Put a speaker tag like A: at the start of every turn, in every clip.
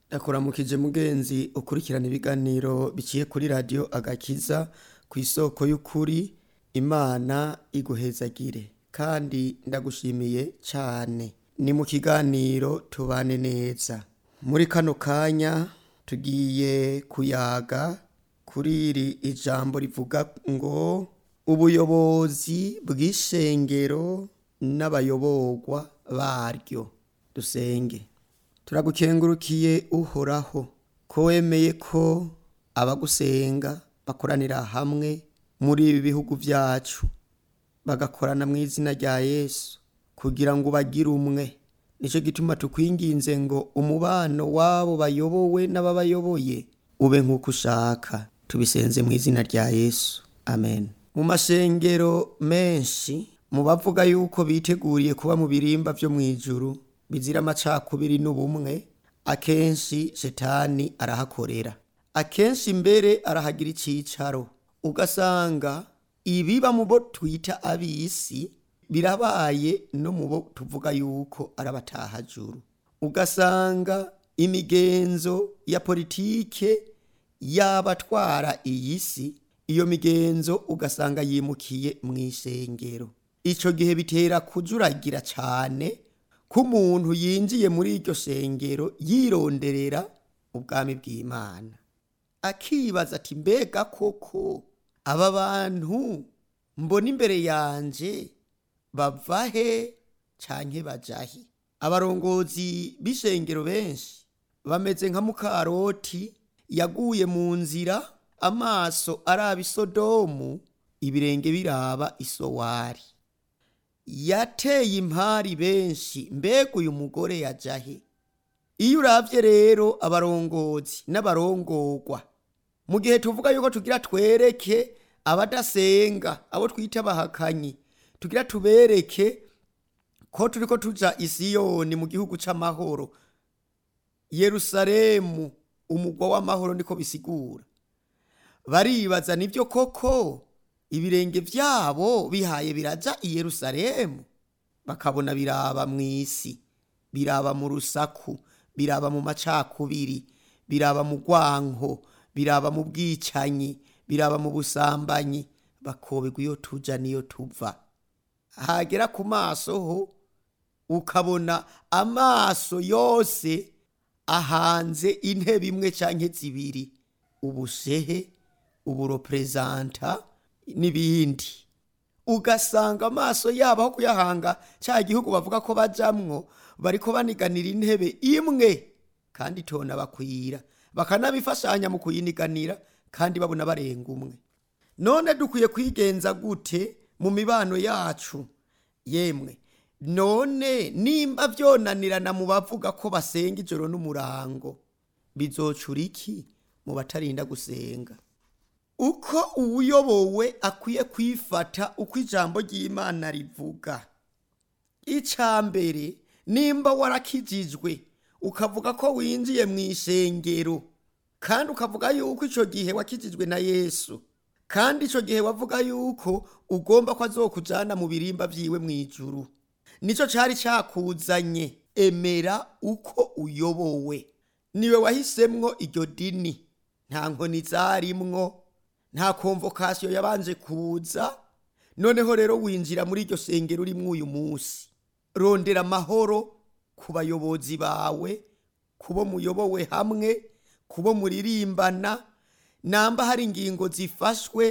A: ndakuramukije mugenzi ukurikirana ibiganiro biciye kuri radiyo agakiza ku isoko y'ukuri imana iguhezagire kandi ndagushimiye cyane ni mu kiganiro tubane neza muri kano kanya tugiye kuyaga kuri iri ijambo rivuga ngo ubuyobozi bw'ishengero n'abayoborwa baryo dusenge turagukengurukiye uhoraho ko wemeye ko abagusenga bakoranira hamwe muri ibi bihugu byacu bagakorana mu izina rya yesu kugira ngo bagire umwe nicyo gituma tukwinginze ngo umubano w'abo bayobowe n'ababayoboye ube nk'uko ushaka tubisenze mu izina rya yesu amen mu mashengero menshi mu bavuga yuko biteguriye kuba mu birimba byo mu ijuru bizira amacakubiri n'ubumwe akenshi shetani arahakorera akenshi mbere arahagira icyicaro ugasanga ibiba mu bo twita ab'isi birabaye no mu bo tuvuga yuko ari abatahajuru ugasanga imigenzo ya politike y'abatwara iyi si iyo migenzo ugasanga yimukiye mu ishengero icyo gihe bitera kujuragira cyane ko umuntu yinjiye muri iryo shengero yironderera ubwami bw'imana akibaza ati mbega koko aba bantu mbona imbere yanjye bava he canke bajahe abarongozi b'ishengero benshi bameze nka mukaroti yaguye mu nzira amaso araba isodomu ibirenge biraba isowari yateye impari benshi mbega uyu mugore yajahe iyo uravye rero abarongozi n'abarongorwa mu gihe tuvuga yuko tugira twereke abadasenga abo twita abahakanyi tugira tubereke ko turiko tuja isiyoni mu gihugu c'amahoro yerusalemu umugwa w'amahoro niko bisigura baribaza nivyo koko ibirenge vyabo bihaye biraja i yerusalemu bakabona biraba mw'isi biraba mu rusaku biraba mu macakubiri biraba mu rwanko biraba mu bwicanyi biraba mu busambanyi bakoberwa iyo tuja niyo tuva hagera ku maso ho ukabona amaso yose ahanze intebe imwe canke zibiri ubushehe uburoperezanta n'ibindi ugasanga amaso yabo aho kuyahanga cya gihugu bavuga ko bajamwo bariko baniganira intebe imwe kandi tona bakwira bakanabifashanya mu kuyiniganira kandi babona barenga umwe none dukwiye kwigenza gute mu mibano yacu yemwe none nimba vyonanirana mu bavuga ko basenga ijoro n'umurango bizocura iki mu batarinda gusenga uko uwuyobowe akwiye kwifata uko ijambo ry'imana rivuga icya mbere nimba warakijijwe ukavuga ko winjiye mu ishengero kandi ukavuga yuko icyo gihe wakijijwe na yesu kandi icyo gihe wavuga yuko ugomba ko azokujyana mu birimba byiwe mu ijuru nicyo cyari cyakuzanye emera uko uyobowe niwe wahisemwo iryo dini nta nkoni zarimwo nta komvokasiyo yabanje kuza noneho rero winjira muri iryo sengero urimo uyu munsi rondera amahoro ku bayobozi bawe kubo muyobowe hamwe kubo muririmbana namba hari ingingo zifashwe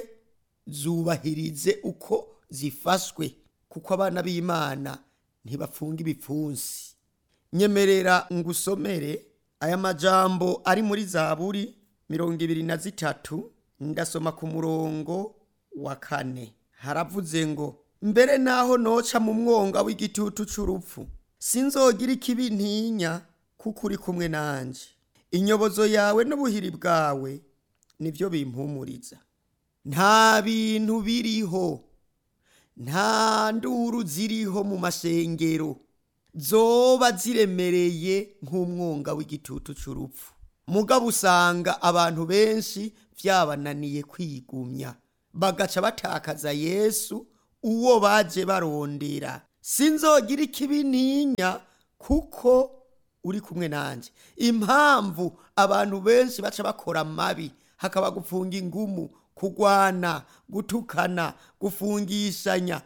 A: zubahirize uko zifashwe kuko abana b'imana ntibapfunga ibipfunsi nyemerera ngusomere aya majambo ari muri zaburi mirongo ibiri na zitatu ndasoma ku murongo wa kane haravuze ngo mbere naho noca mu mwonga w'igitutu c'urupfu sinzogira ikibi ntinya kuko uri kumwe nanje inyobozo yawe n'ubuhiri bwawe nibyo bimpumuriza nta bintu biriho nta nduru ziriho mu mashengero zoba ziremereye nk'umwonga w'igitutu c'urupfu mugabo usanga abantu benshi byabananiye kwigumya bagaca batakaza yesu uwo baje barondera sinzogira ikibi ntinya kuko uri kumwe nanjye impamvu abantu benshi baca bakora mabi hakaba gufunga ingumu kugwana gutukana gufungishanya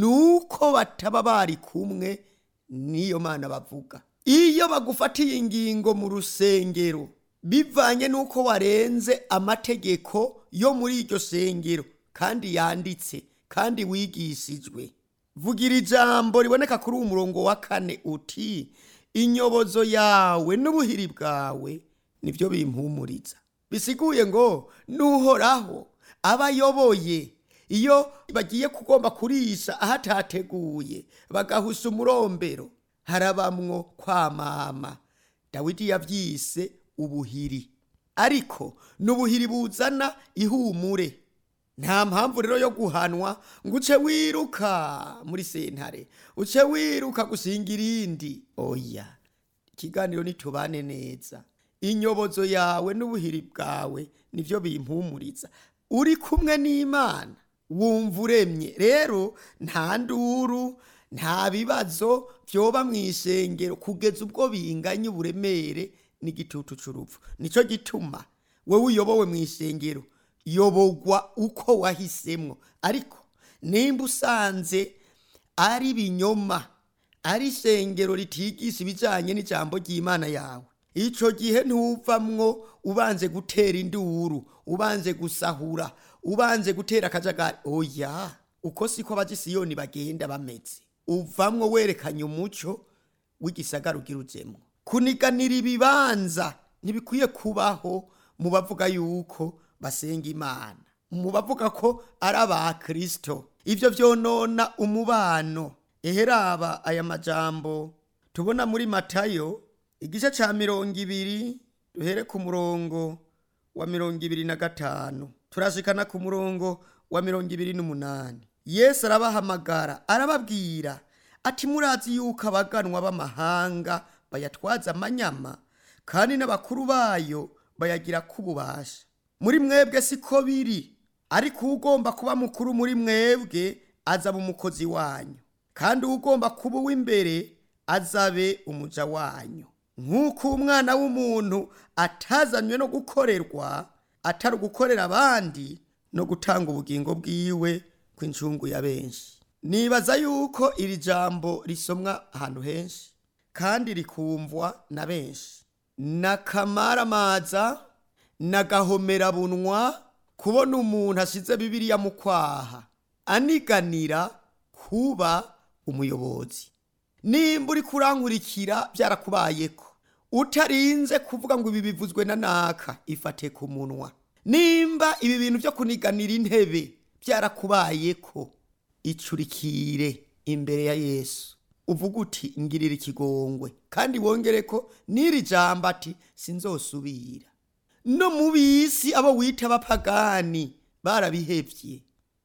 A: nuko bataba bari kumwe n'iyo mana bavuga iyo bagufatiye ingingo mu rusengero bivanye n'uko warenze amategeko yo muri iryo sengero kandi yanditse kandi wigishijwe vugira ijambo riboneka kuri uwo murongo wa kane uti inyobozo yawe n'ubuhiri bwawe nibyo bimpumuriza bisiguye ngo nuhoraho aba ayoboye iyo bagiye kugomba kurisha ahatateguye bagahusha umurombero harabamwo kwamama dawidi yavyise ubuhiri ariko n'ubuhiri buzana ihumure nta mpamvu rero yo guhanwa ngo uce wiruka muri sentare uce wiruka gusinga irindi oya ikiganiro nitubane neza inyobozo yawe n'ubuhiri bwawe nivyo bimpumuriza uri kumwe n'imana wumva uremye rero nta nduru nta bibazo vyoba mu ishengero kugeza ubwo binganya uburemere n'igitutu c'urupfu nico gituma wewe uyobowe mu ishengero yobogwa uko wahisemwo ariko nimba usanze ari binyoma ari ishengero ritigisha ibijanye n'ijambo ry'imana yawe ico gihe ntuvamwo ubanze gutera induru ubanze gusahura ubanze gutera akajagari oya uko siko abajisiyoni bagenda bameze uvamwo werekanye umuco w'igisagara ugira ujemwo kuniganira ibibanza ntibikwiye kubaho mu bavuga yuko basenga imana mu bavuga ko ari abakristo ivyo vyonona umubano eheraba aya majambo tubona muri matayo igice ca mirongo ibiri duhere ku murongo wa mirongo ibiri na gatanu turashikana ku murongo wa mirongo ibiri n'umunani yesu arabahamagara arababwira ati murazi yuko abaganwa b'amahanga bayatwaza amanyama kandi n'abakuru bayo bayagira k'ububasha muri mwebwe siko biri ariko ugomba kuba mukuru muri mwebwe azaba umukozi wanyu kandi ugomba kuba uw'imbere azabe umuja wanyu nk'uko umwana w'umuntu atazanywe no gukorerwa atari ugukorera abandi no gutanga ubugingo bwiwe kw'incungu ya benshi nibaza yuko iri jambo risomwa ahantu henshi kandi rikumvwa na benshi n'akamaramaza n'agahomerabunwa kubona umuntu asize bibiliya mu kwaha aniganira kuba umuyobozi nimba uri kurankurikira byarakubayeko utarinze kuvuga ngo ibi bivuzwe na naka ifate ku munwa nimba ibi bintu byo kuniganira intebe byarakubayeko icurikire imbere ya yesu uvuga uti ngirira ikigongwe kandi wongere ko n'iri jambo ati sinzosubira no mu bisi abo wita abapagani barabihevye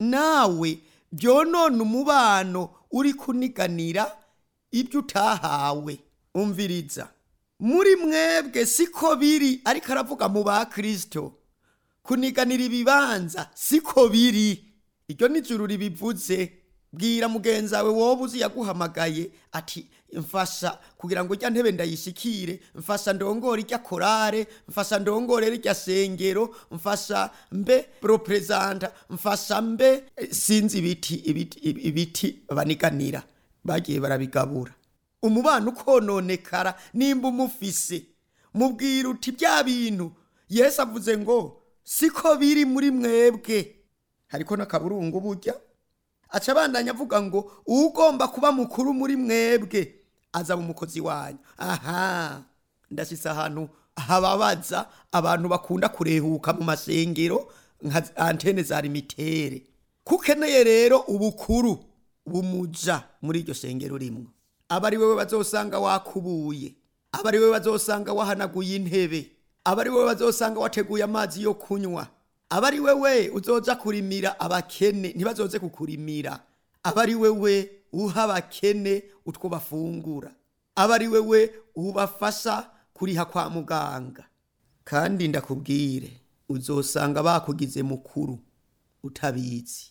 A: nawe byonona umubano uri kuniganira ibyo utahawe umviriza muri mwebwe siko biri ariko aravuga mu ba kristo kuniganira ibibanza siko biri iryo nijuru ribivuze bwira mugenzi wawe wowe uzi yaguhamagaye ati mfasha kugira ngo ujya ntebe ndayishikire mfasha ndongore ijya korare mfasha ndongore rijya sengero mfasha mbe propresenta mfasha mbe eh, sinzi ibiti ibiti ibiti baniganira bagiye barabigabura umubano ukononekara nimba umufise mubwira uti bya bintu yesu avuze ngo siko biri muri mwebwe hariko n'akaburungu burya aca abandanya avuga ngo ugomba kuba mukuru muri mwebwe azaba umukozi wanyu aha ndashitse ahantu hababaza abantu bakunda kurehuka mu masengero nka antene za limitere kukeneye rero ubukuru bumuja muri iryo sengero rimwe aba ari wewe bazosanga wakubuye aba ari wewe bazosanga wahanaguye intebe aba ari wewe bazosanga wateguye amazi yo kunywa aba ari wewe uzoza kurimira abakene ntibazoze kukurimira aba ari wewe uha abakene utwo bafungura aba ari wewe ubafasha kuriha kwa muganga kandi ndakubwire uzosanga bakugize mukuru utabizi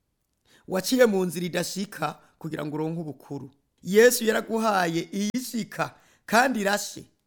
A: waciye mu nzira idashika kugira ngo uronke ubukuru yesu yaraguhaye iyishika kandi irashe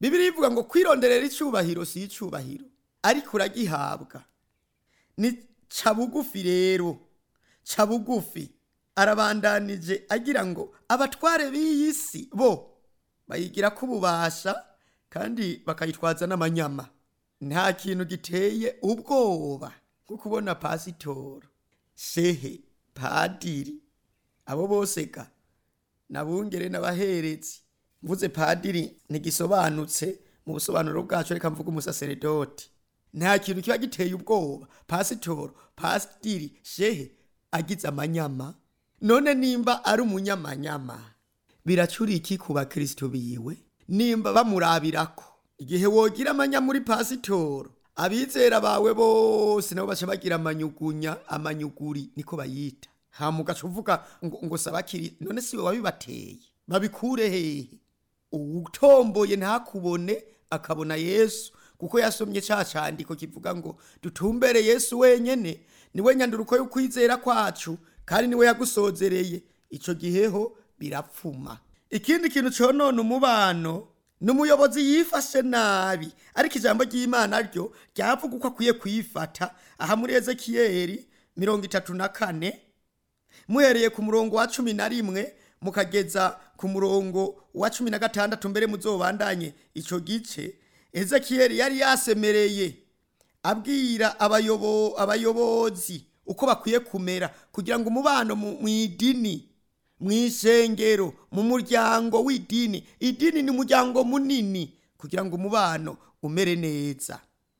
A: bibiri ivuga ngo kwironderera icyubahiro si icyubahiro ariko uragihabwa ni ca bugufi rero ca bugufi arabandanije agira ngo abatware b'iyi si bo bayigira ko ububasha kandi bakayitwaza n'amanyama nta kintu giteye ubwoba nko kubona pasitoro shehe padiri abo bose ga nabungere n'abaherezi mvuze padiri ntigisobanutse mu busobanuro bwacu reka mvuga umusaseredoti nta kintu kiba giteye ubwoba pasitoro pasitiri shehe agize amanyama none nimba ari umunyamanyama biracura iki ku bakristo biwe nimba bamurabirako igihe wogira amanya muri pasitoro abizera bawe bose nabo baca bagira amanyugunya amanyuguri niko bayita hamugaca uvuga ngo, ngo sabakiri none siwe wabibateye babikure hehe uwutomboye ntakubone akabona yesu kuko yasomye ca candiko kivuga ngo dutumbere yesu wenyene niwe nyanduruko y'ukwizera kwacu kandi niwe yagusozereye ico giheho birapfuma ikindi kintu conona umubano ni umuyobozi yifashe nabi ariko ijambo ry'imana ryo ryavuga uko akwiye kuyifata aha muri ezekiyeli mirongo itatu na kane muhereye ku murongo wa cumi na rimwe mukageza ku murongo wa cumi na gatandatu mbere muzobandanye ico gice ezekiyeli yari yasemereye abwira abayobo, abayobozi uko bakwiye kumera kugira ngo umubano mu mu idini mu ishengero mu muryango w'idini idini ni umuryango munini kugira ngo umubano umere neza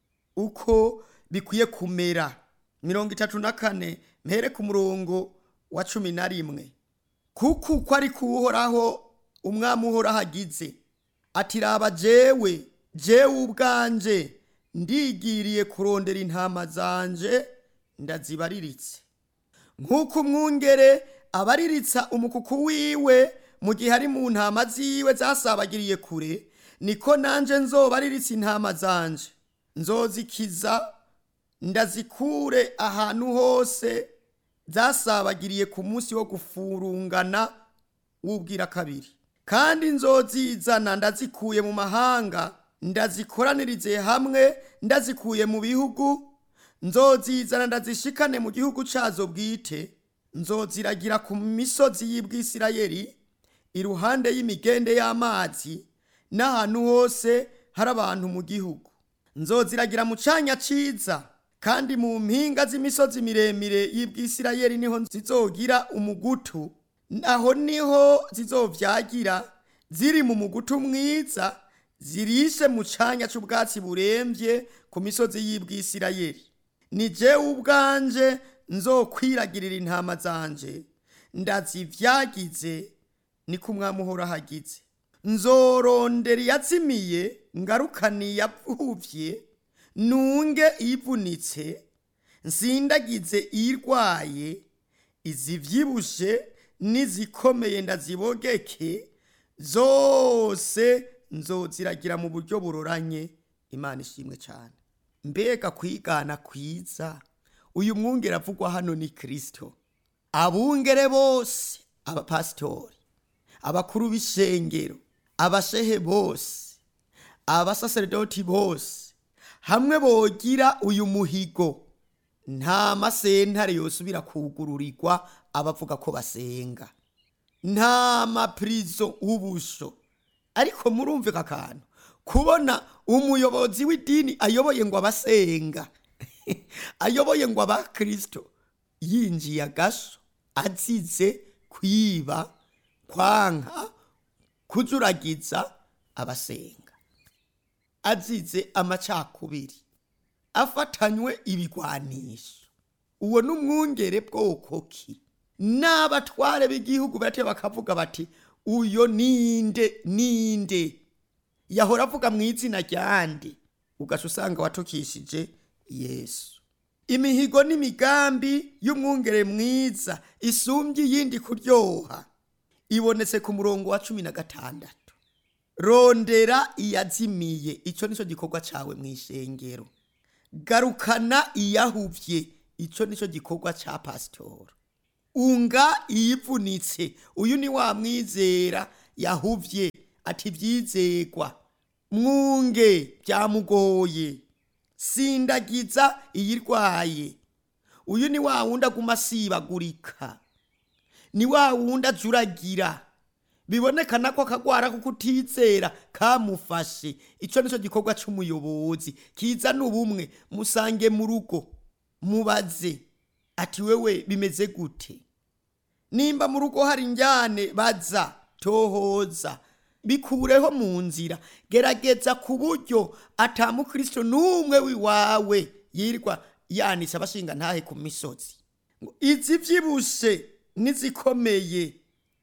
A: uko bikwiye kumera mirongo itatu na kane mpere ku murongo wa cumi na rimwe kuko uko ari kuwuhoraho umwami uhoraho agize ati raba jewe jewe ubwanje ndigiriye kurondera intama zanje ndazibariritse nk'uko umwungere abariritsa umukuku wiwe mu gihe ari mu ntama ziwe zasabagiriye kure niko nanje nzobariritsa intama zanje nzozikiza ndazikure ahantu hose zasabagiriye ku munsi wo gufurungana w'ubwira kabiri kandi nzozizana ndazikuye mu mahanga ndazikoranirize hamwe ndazikuye mu bihugu nzozizana ndazishikane mu gihugu cyazo bwite nzoziragira ku misozi y'ibwisirayeli iruhande y'imigende y'amazi n'ahantu hose hari abantu mu gihugu nzoziragira mu cyanya cyiza kandi mu mpinga z'imisozi miremire y'ibwisirayeli niho zizogira umugutu aho niho zizovyagira ziri mu mugutu mwiza zirishe mu canya c'ubwatsi buremvye ku misozi y'ibwisirayeli ni jewe ubwanje nzokwiragirira intama zanje ndazivyagize niko umwami uhoraho agize nzorondera iyazimiye ngarukane iyavuvye nunge iyivunitse nsindagize iyirwaye izivyibushe n'izikomeye ndazibogeke zose nzoziragira mu buryo buroranye imana ishimwe cyane mbega kwigana kwiza uyu mwungere avugwa hano ni kirisito abungere bose abapasitori abakuru b'ishengero abashehe bose abasaseredoti bose hamwe bogira uyu muhigo nta masentare yosubira kugururirwa abavuga ko basenga nta mapirizo ubusho ariko murumvika akantu kubona umuyobozi w'idini ayoboye ngo abasenga ayoboye ngo abakirisito yinjiye agasho azize kwiba kwanka kujuragiza abasenga azize amacakubiri afatanywe ibigwanisho uwo n'umwungere bwoko ki n'abatware b'igihugu bate bakavuga bati uyo ninde ninde yahora avuga mu izina ryande ugaca usanga watukishije yesu imihigo n'imigambi y'umwungere mwiza isumbye iyindi kuryoha ibonetse ku murongo wa cumi na gatandatu rondera iyazimiye icyo nicyo gikorwa cyawe mu ishengero garukana iyahuvye icyo nicyo gikorwa cya pasitora unga iyivunitse uyu ni wa mwizera yahuvye ati byizegwa mwunge byamugoye sindagiza iyirwaye uyu ni wa wundi aguma asibagurika ni wa wundi ajuragira bibonekana ko akagwara ko kutizera kamufashe icyo nicyo gikorwa cy'umuyobozi kizana ubumwe musange mu rugo mubaze ati wewe bimeze gute nimba mu rugo hari injyane baza tohoza bikureho mu nzira gerageza ku buryo atamukristo n'umwe wiwawe yirwa yanitse abashinga ntahe ku misozi ngo izi byibushe n'izikomeye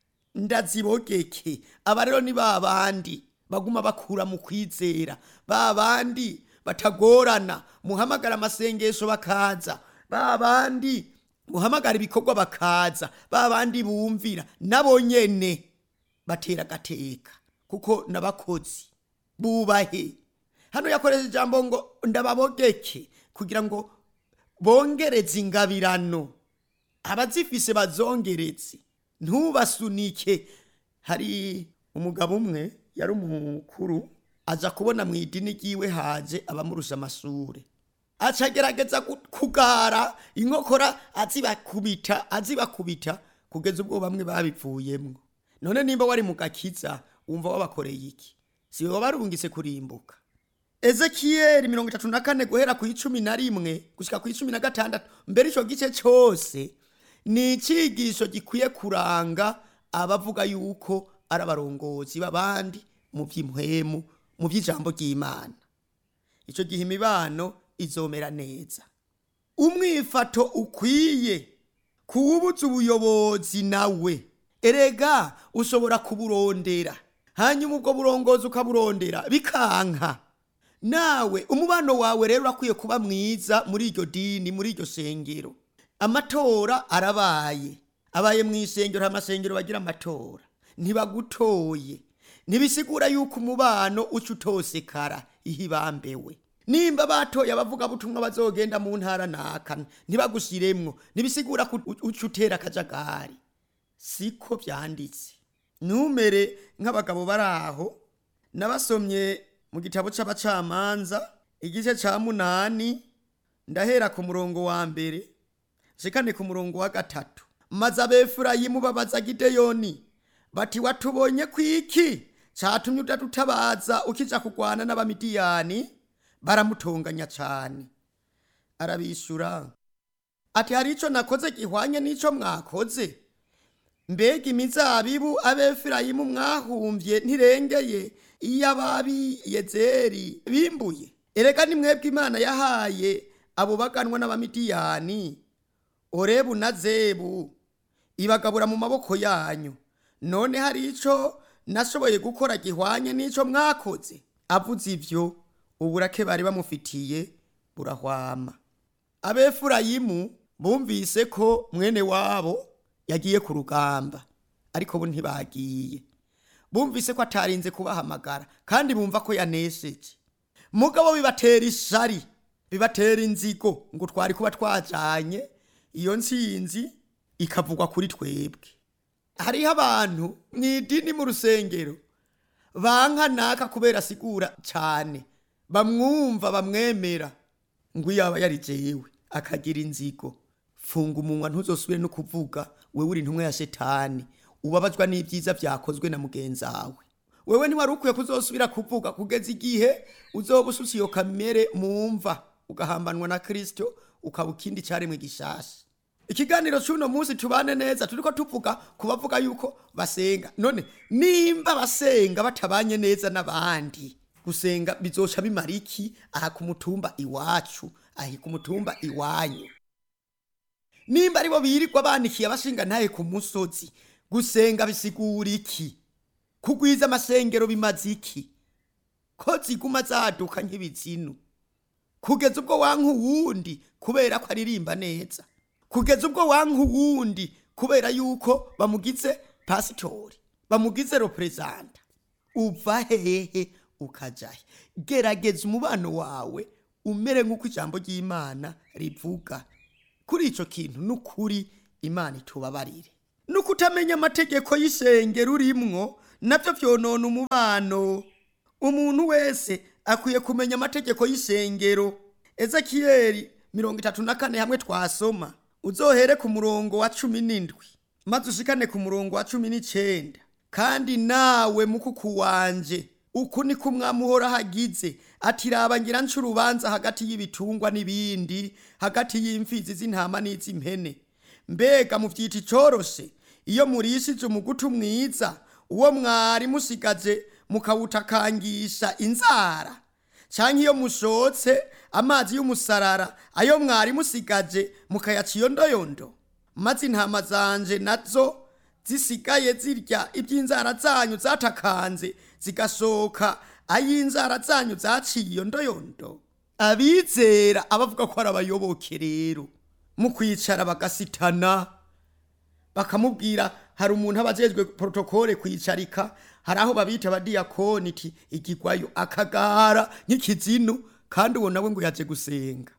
A: ndazibogeke aba rero ni ba bandi baguma bakura mu kwizera ba bandi batagorana muhamagara amasengesho bakaza ba bandi muhamagara ibikorwa bakaza ba bandi bumvira nabo nyene batera agateka kuko n'abakozi bubahe hano yakoresheje ijambo ngo ndababogeke kugira ngo bongereze ingabirano abazifise bazongeretse ntubasunike hari umugabo umwe yari umukuru aza kubona mu idini ryiwe haje abamurusha amashure aca agerageza gu- kugara inkokora azibakubita azibakubita kugeza ubwo bamwe babivuyemwo none nimba wari mu gakiza wumva wabakoreye iki siwe wabarungitse kurimbuka ezekiyeli mirongo itatu na kane guhera ku icumi na rimwe gushika ku icumi na gatandatu mbere ico gice cose ni icigisho gikwiye kuranga abavuga yuko ari abarongozi b'abandi mu by'impwemu mu by'ijambo ry'imana icyo gihe imibano izomera neza umwifato ukwiye kuwubuza ubuyobozi nawe erega ushobora kuburondera hanyuma ubwo burongozi ukaburondera bikanka nawe umubano wawe rero urakwiye kuba mwiza muri iryo dini muri iryo shengero amatora arabaye abaye mu ishengero hari amasengero bagira amatora ntibagutoye ntibisigura yuko umubano uca utosekara ihibambewe nimba batoye abavugabutumwa bazogenda mu ntara naka ntibagushyiremwo ntibisigura ko uca utera akajagari siko byanditse numere nk'abagabo bari aho nabasomye mu gitabo c'abacamanza igice ca munani ndahera ku murongo wa mbere shikane ku murongo wa gatatu maze abefurayimu babaza gideyoni bati watubonye kwiki catumye udadutabaza ukija kugwana n'abamidiyani baramutonganya cane arabishura ati hari ico nakoze gihwanye n'ico mwakoze mbega imizabibu abefurayimu mwahumvye ntirengeye iyo ababi yezeri bimbuye erega ni mwebwe imana yahaye abo baganwa n'abamidiyani orebu na zebu ibagabura mu maboko yanyu none hari ico nashoboye gukora gihwanye n'ico mwakoze avuze ivyo uburake bari bamufitiye burahwama abefurayimu bumvise ko mwene wabo yagiye ku rugamba ariko bo ntibagiye bumvise ko atarinze kubahamagara kandi bumva ko yanesheje mugabo bibatera ishari bibatera inzigo ngo twari kuba twajanye iyo ntsinzi ikavugwa kuri twebwe hariho abantu mu idini mu rusengero banka naka kubera asigura cyane bamwumva bamwemera ngo iyo yaba yari jewe akagira inzigo funga umunwa ntuzosubire no kuvuga wewe uri intumwa ya shetani ubabazwa n'ibyiza byakozwe na mugenzi wawe wewe ntiwari ukwiye kuzosubira kuvuga kugeza igihe uzoba usutse iyo kamere mumva ugahambanwa na kristo ukaba ikindi cyaremwe gishasha ikiganiro cy'uno munsi tubane neza turiko tuvuga ku bavuga yuko basenga none nimba basenga batabanye neza n'abandi gusenga bizoca bimara iki aha ku mutumba iwacu ahi ku mutumba iwanyu nimba aribo birirwa banikiye abashinga ntaye ku musozi gusenga bisigura iki kugwiza amasengero bimaze iki ko ziguma zaduka nk'ibizinu kugeza ubwo wanka uwundi kubera ko aririmba neza kugeza ubwo wanka uwundi kubera yuko bamugize pasitori bamugize reperezanta uva hehe ukajahe gerageza umubano wawe umere nk'uko ijambo ry'imana rivuga kuri icyo kintu ni ukuri imana itubabarire nuko utamenya amategeko y'isengero urimwo nabyo byonona umubano umuntu wese akwiye kumenya amategeko y'isengero ezekiyeli mirongo itatu na kane hamwe twasoma uzohere ku murongo wa cumi n'indwi maze ushikane ku murongo wa cumi n'icenda kandi nawe mukuku wanje uku ni ko umwami uhora hagize ati raba ngira nca urubanza hagati y'ibitungwa n'ibindi hagati y'imfizi z'intama n'iz'impene mbega muvyita icoroshe iyo murishije umugutu mwiza uwo mwari musigaje mukawutakangisha inzara canke iyo mushotse amazi y'umusarara ayo mwari musigaje mukayaca iyondoyondo maze intama zanje nazo zisigaye zirya iby'inzara zanyu zatakanze zigasohoka ay'inzara zanyu zaciye iyondoyondo abizera abavuga ko ari abayoboke rero mu kwicara bagasitana bakamubwira hari umuntu aba ajejwe protokole kwicarika hari aho babita abadiyakoni iti igigwayo akagara nk'ikizinu kandi uwo nawe ngo yaje gusenga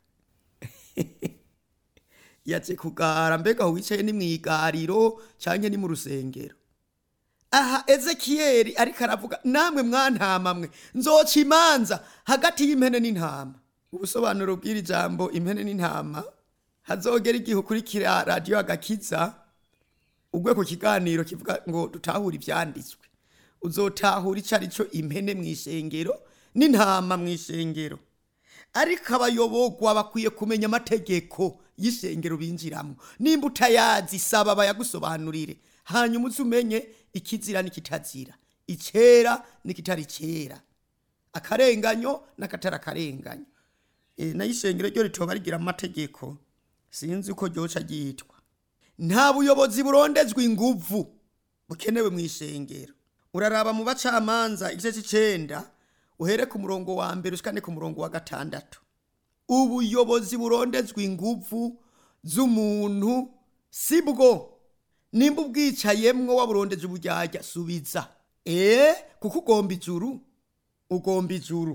A: yaje kugara mbega aho wicaye ni mu igariro canke ni mu rusengero aha ezekiyeli ariko aravuga namwe mwantama mwe nzoca imanza hagati y'impene n'intama ubusobanuro bw'iri jambo impene n'intama hazogera igihe ukurikira radiyo agakiza ugwe ku kiganiro kivuga ngo dutahure ivyanditswe uzotahura ico arico impene mw'ishengero n'intama mw'ishengero ariko abayobogwa bakwiye kumenya amategeko y'ishengero binjiramwo nimba utayazi saba bayagusobanurire hanyuma uze umenye ikizira n'ikitazira icera n'ikitari cera akarenganyo n'akatari akarenganyo e, nayo ishengero ryo ritoba rigira amategeko sinzi uko ryoca ryitwa nta buyobozi burondezwa inguvu bukenewe mu ishengero uraraba mu bacamanza igice c'icenda uhere ku murongo wa mbere ushikane ku murongo wa gatandatu ubuyobozi burondezwa inguvu z'umuntu si bwo nimba ubwicayemwo waburondeje uburyarya subiza ee kuko ugomba ijuru ugomba ijuru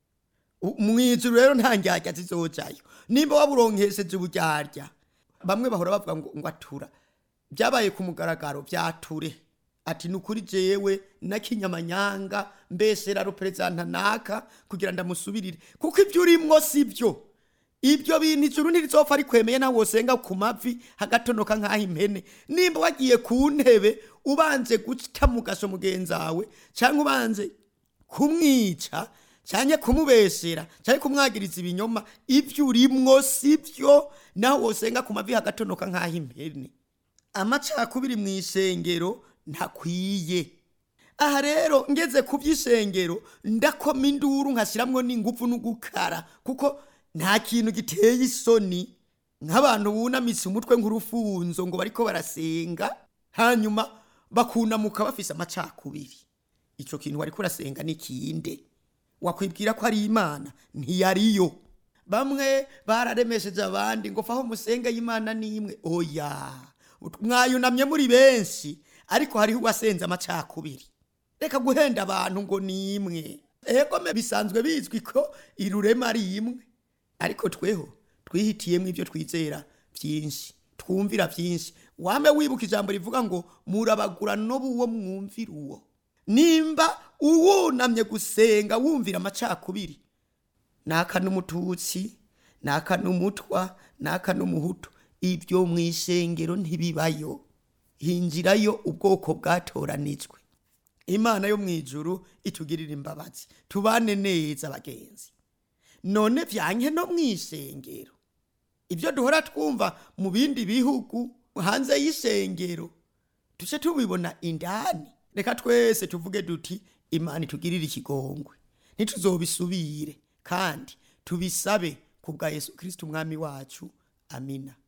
A: mu ijuru rero nta ndyarya zizojayo nimba waburonkesheje uburyarya bamwe bahora bavuga ngo ngo atura byabaye ku mugaragaro byature ati nukuri jewe nakinyamanyanga mbesera representa naka kugira ndamusubirire kuko ibyo urimwo sibyo ibyo bintu ijuru ntirizopfa rikwemeye nawe wosenga ku mavi hagatonoka nk'aho impene nimba wagiye ku ntebe ubanje guta mu gasho mugenzawe cyangwa ubanje kumwica cyane kumubesera cyane kumwagiriza ibinyoma ibyo urimwo sibyo nawe wosenga ku mavi hagatonoka nk'aho impene amacakubiri mu ishengero ntakwiye aha rero ngeze ku by'ishengero ndakoma induru nkashyiramwo n'ingufu n'ugukara kuko nta kintu giteye isoni nk'abantu bunamitse umutwe nk'urufunzo ngo bariko barasenga hanyuma bakunamuka bafise amacakubiri icyo kintu wariko urasenga n'ikinde wakwibwira ko ari imana ntiyariyo bamwe bararemesheje abandi ngo faho musenge y'imana n'imwe oya mwayunamye muri benshi ariko hariho uwasenze amacakubiri reka guhenda abantu ngo ni imwe ego bisanzwe bizwi ko irurema ari imwe ariko tweho twihitiyemo ibyo twizera byinshi twumvira byinshi wame wibuka ijambo rivuga ngo murabagura n'uwo mwumvira uwo nimba uwunamye gusenga wumvira amacakubiri naka n'umututsi naka n'umutwa naka n'umuhutu ibyo mu ishengero ntibibayo hinjirayo ubwoko bwatoranijwe imana yo mu ijuru itugirira imbabazi tubane neza bagenzi none byanke no mu ishengero ibyo duhora twumva mu bindi bihugu hanze y'ishengero tuce tubibona indani reka twese tuvuge duti imana itugirire ikigongwe ntituzobisubire kandi tubisabe ku bwa yesu kirisiti umwami wacu amina